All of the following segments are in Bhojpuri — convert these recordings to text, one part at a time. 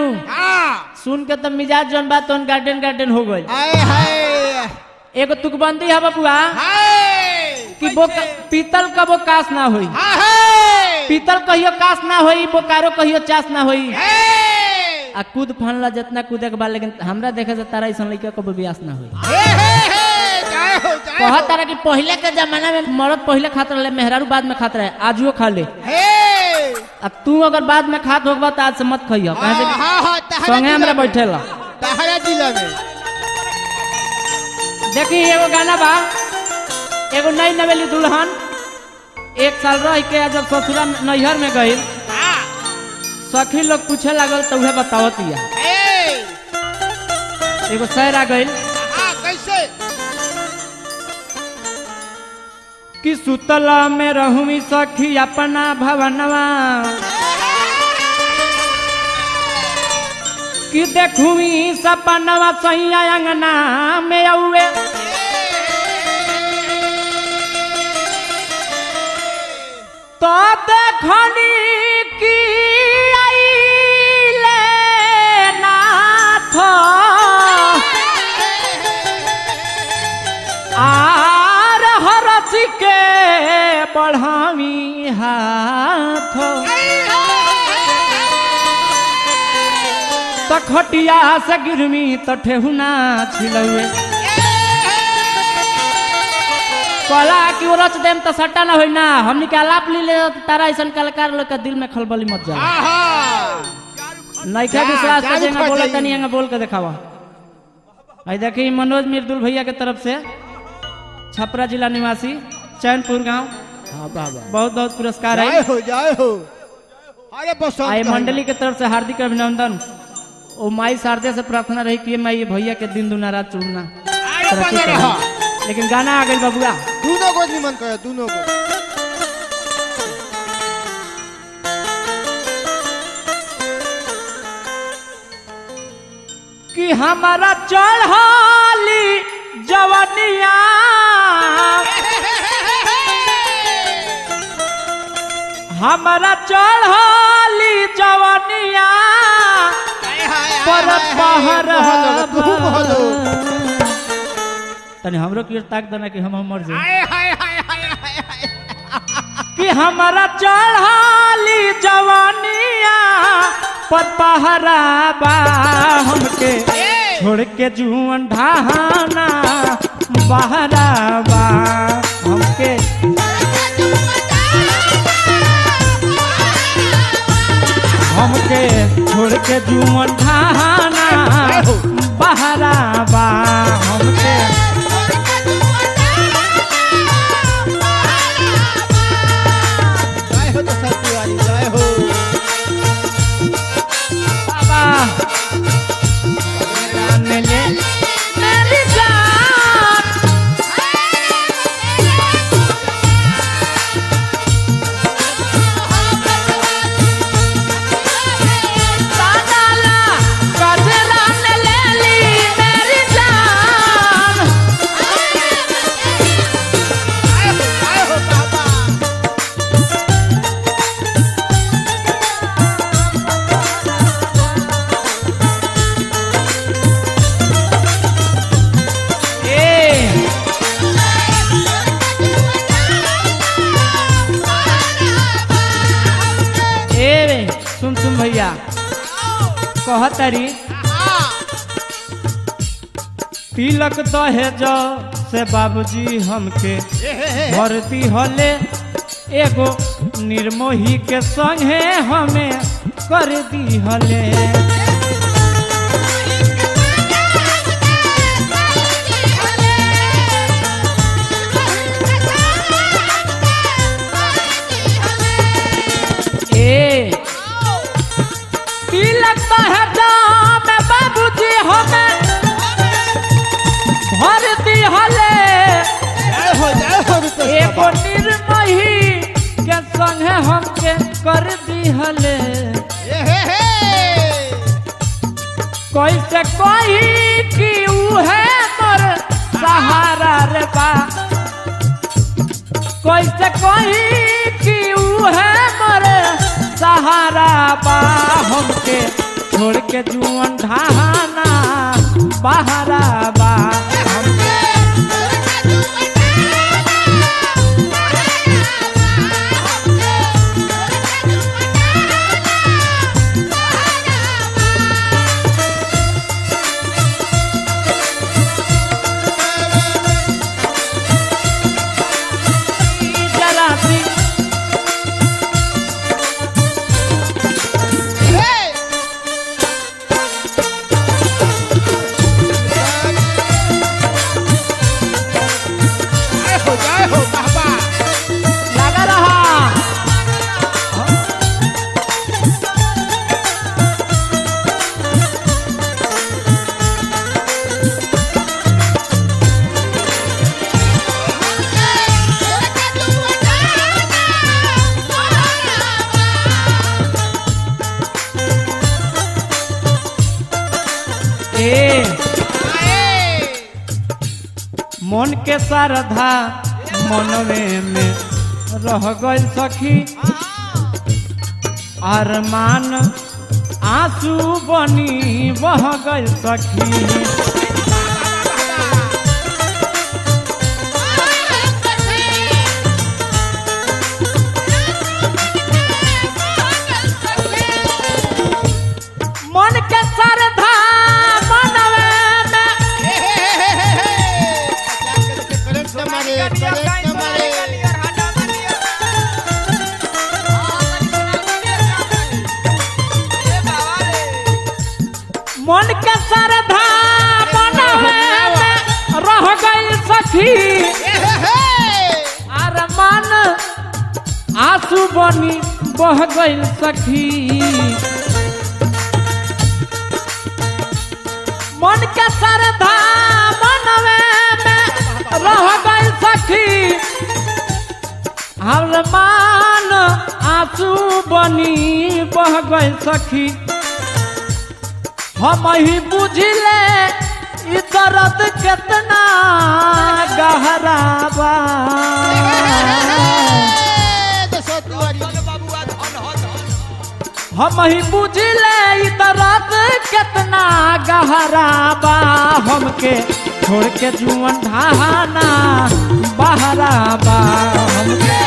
हाँ सुन के तो मिजाज जौन बात तौन गार्डन गार्डन हो गई हाय हाय एगो तुकबंदी है बबुआ हाय कि वो पीतल का वो कास ना होई हाय पीतल कहियो कास ना होई बोकारो कहियो चास ना होई हाय आ कूद फानला जितना कूदे के बाद लेकिन हमरा देखे से तारा ऐसा लड़का को ब्यास ना होई हे हे हे जय हो जय कहा हो तारा कि पहले के जमाना में मर्द पहले खात रहे मेहरारू बाद में खात रहे आजुओ खा ले हे अब तू अगर बाद में खात होगा तो आज से मत खइयो कहे से हाँ कि हाँ हाँ तहरा संगे हमरा जिला में। बैठेला तहरा जिला में देखी एगो गाना बा एगो नई नवेली दुल्हन एक साल रह के जब ससुरा में- नैहर में गई हाँ सखी लोग पूछे लागल तो उहे बतावतिया हे एगो शहर आ गई हाँ कैसे कि सुतला में रहूमी सखी अपना भवनवा कि देखूमी सपनवा सैया अंगना में औए तो देखनी कि आइले नाथ आर हरसी के बढ़ावी हाथ त खटिया से गिरमी त ठेहुना छिलौए कला कि वो रच देम त सट्टा ना होई ना हमनी के आलाप ली ले त तारा ऐसन कलाकार लोग के दिल में खलबली मत जा हाँ हाँ नइखा जा, विश्वास जा त जेंगा रुखा बोला जाई। तनी एंगा बोल के देखावा आई देखी मनोज मिर्दुल भैया के तरफ से छपरा जिला निवासी चैनपुर गांव हाँ बाबा बहुत बहुत पुरस्कार जय है हो जय हो अरे बस आई मंडली के तरफ से हार्दिक अभिनंदन ओ माई शारदे से प्रार्थना रही कि माई ये भैया के दिन दुना रात चुनना अरे तरक्की बने करी। रहा लेकिन गाना आ गई बबुआ दोनों को निमन करे दोनों को कि हमारा चढ़ाली जवनिया हमारा चढ़ाली जवनिया पर पहर तनी हमरो की ओर ताक देना कि हम मर जाए कि हमारा चढ़ाली जवानिया पर पहरा बा हमके छोड़ के जुअन ढाना बहरा बा हमके हमके छोड़ के जुअन ढाना बहरा बा हमके जय हो तो सब तिवारी जय हो बाबा जान ले मेरी जान सादाला गजरा ने ले ली मेरी जान जय हो जय हो बाबा ए ए सुन सुन भैया कहतरी तिलक दहेज से बाबूजी हमके भरती हले एगो निर्मोही के संगे हमें कर दी हले ए तिलक दहेज में बाबूजी हमें भरती हले जय हो जय हो रुपेश एगो बाबा निर्मही के संगे हमके कर दिहले ए हे हे कैसे कही कि उहे मोर सहारा रे बा कैसे कही कि उहे मोर सहारा बा हमके छोड़ के जुअन ढाना बहरा बा हमके जरा सी जय हो जय हो बाबा लगा रहा ए मन के श्रद्धा मनवे में रह गई सखी अरमान आंसू बनी बह गई सखी मन के श्रद्धा मनवे में करंट से मारे करंट से मारे मन के श्रद्धा मनवे में रह गई सखी अरमान आंसू बनी बह गई सखी मन के श्रद्धा मनवे में रह गई सखी अरमान आंसू बनी बह गई सखी हम ही बुझले ई दर्द कितना गहरा बा हम ही बुझले ई दर्द कितना गहरा बा हमके छोड़ के जुअन ढाना बहरा बा हमके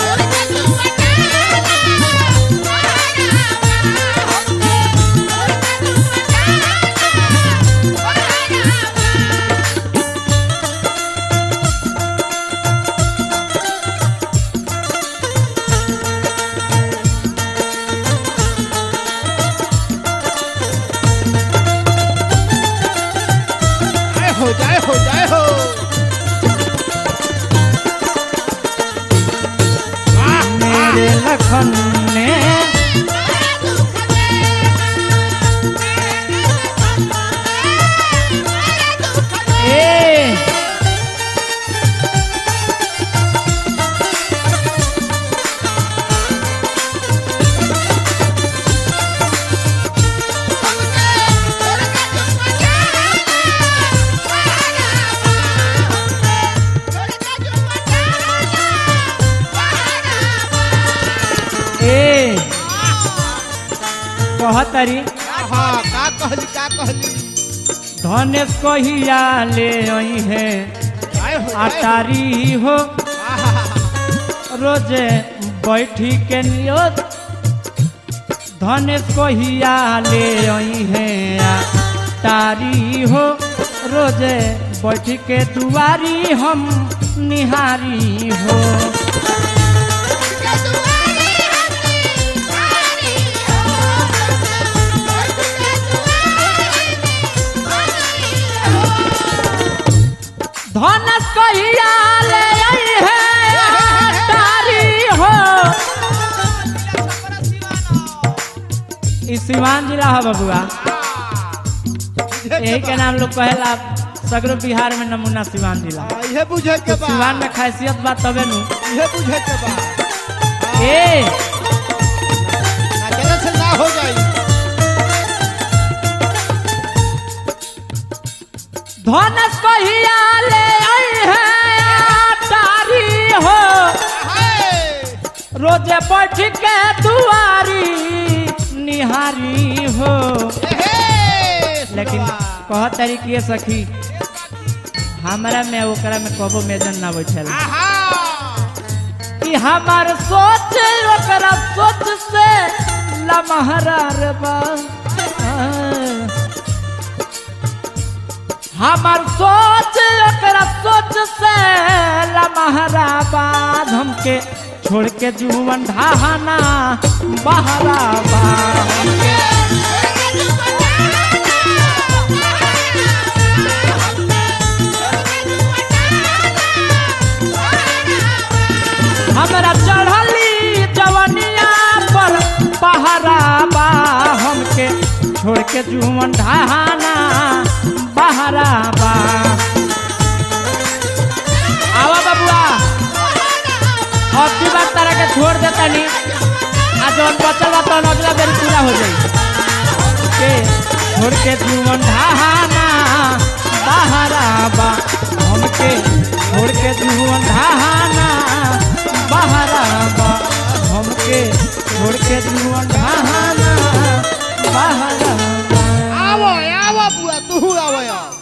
जय हो जय हो जय हो मेरे लखन ने ए ए कहतरी हाँ का कहली का कहली धनेश कहिया ले आई है जय हो जय हो अटारी हो आहा, रोजे बैठी के नियत धनेश कहिया ले आई है तारी हो रोजे बैठ के दुआरी हम निहारी हो धनेश कहिया ले आई है तारी हो ई सिवान जिला है बबुआ यही के नाम लोग कहेला सगरो बिहार में नमूना सिवान जिला हाँ, इहे बुझे के तो बा सिवान में खासियत बा तबे नु इहे बुझे के बा ए ना जरा से ना हो जाई धनेश कहिया ले आई है तारी हो हाय रोजे बैठ के दुआरी निहारी हो लेकिन कह तारी कि सखी हमरा में ओकरा में कबो मेजन ना बैठल कि हमार सोच ओकरा सोच से लमहरा रे बा हमार सोच ओकरा सोच से लमहरा बाद हमके छोड़ के जुवन ढाहना बहरा बा हमके हमरा चढ़ली जवनिया पर पहरा बा हमके छोड़ के जुवन ढाहना बहरा बा आवा बबुआ अब की बात तारा के छोड़ देता नी आ जौन बचल बा तौन अगला बेर पूरा हो जाई के छोड़ के जुवन ढाहना बहरा बा हमके छोड़ के जुवन ढाहना बहरा बा हमके छोड़ के जुवन ढाहना बहरा बा आवो आवो बुआ तू आवो यार